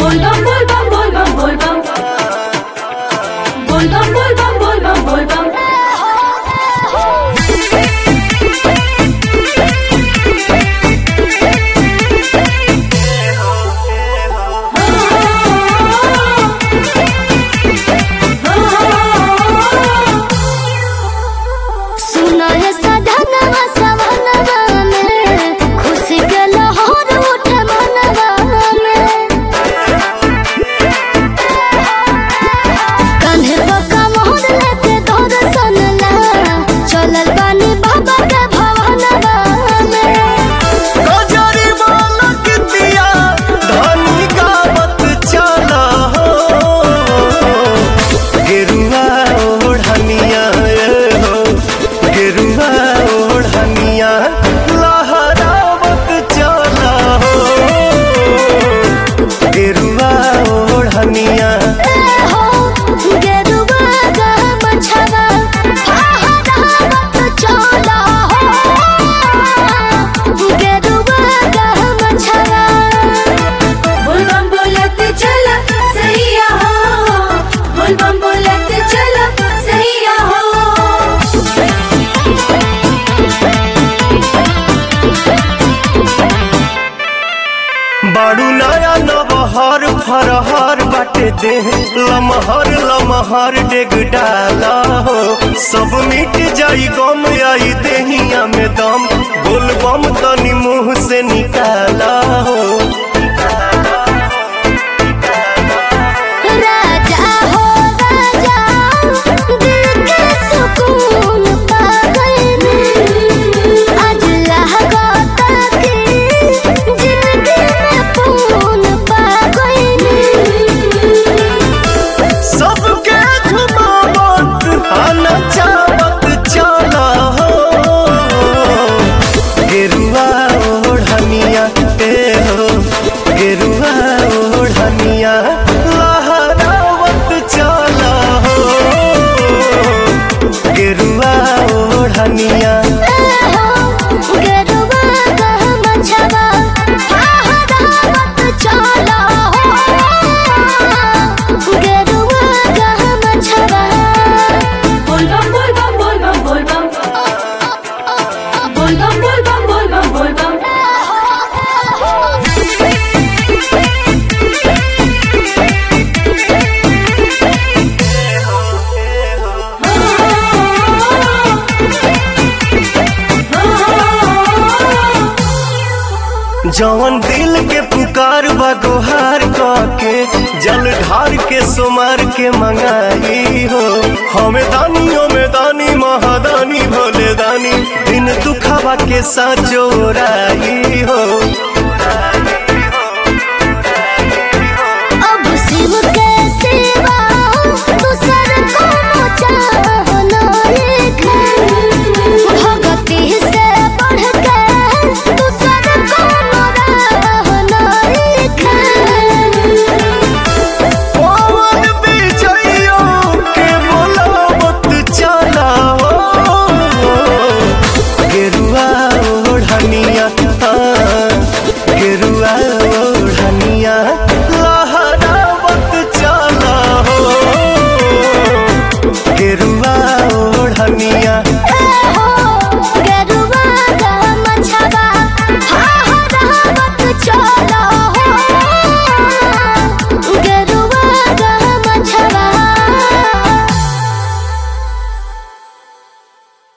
Volvam, volvam, volvam, volvam. Volvam, volvam, volvam, volvam. सुनो हे सधनवा सवनवा में खुशी के लहर उठे मनवा में कान्हे पक्का मोहर लेके दर्शन ला चलल बानी बाबा के भवनवा में गजरी बालक दिया धनी गावत चला हो गेरुआ ओढ़निया ए हो गेरुआ ओढ़निया लहरावत चला हो गेरुआ ओढ़निया ए हो गेरुआ गा मछवा फहरावत चला हो गेरुआ गा मछवा Volvam, बोलत चला सैया हो Volvam, बोलत चला सैया हो बाड़ू नया नबहर फरहर बाटे दे लमहर लमहर डेग डाला हो सब मिट जाई गम आई देहिया में दम बोल बम तनी मुंह से निकाला हो राजा हो राजा दिल के सुकून पा गए आज लहगता की जिंदगी में पून पा गए सबके झुमावत आना चावत चला हो गेरुआ ओढ़निया ए हो गेरुआ ओढ़निया लहरावत चला हो गेरुआ ओढ़निया गेरुआ का मछवा फहरावत चला हो गेरुआ का मछवा Volvam, volvam, volvam, volvam. Volvam, volvam, volvam, volvam. जवन दिल के पुकार बा गोहार के जल ढार के सुमार के मंगाई हो हमें दानी हमें दानी महादानी भोले दानी दिन दुखावा के साथ जोराई हो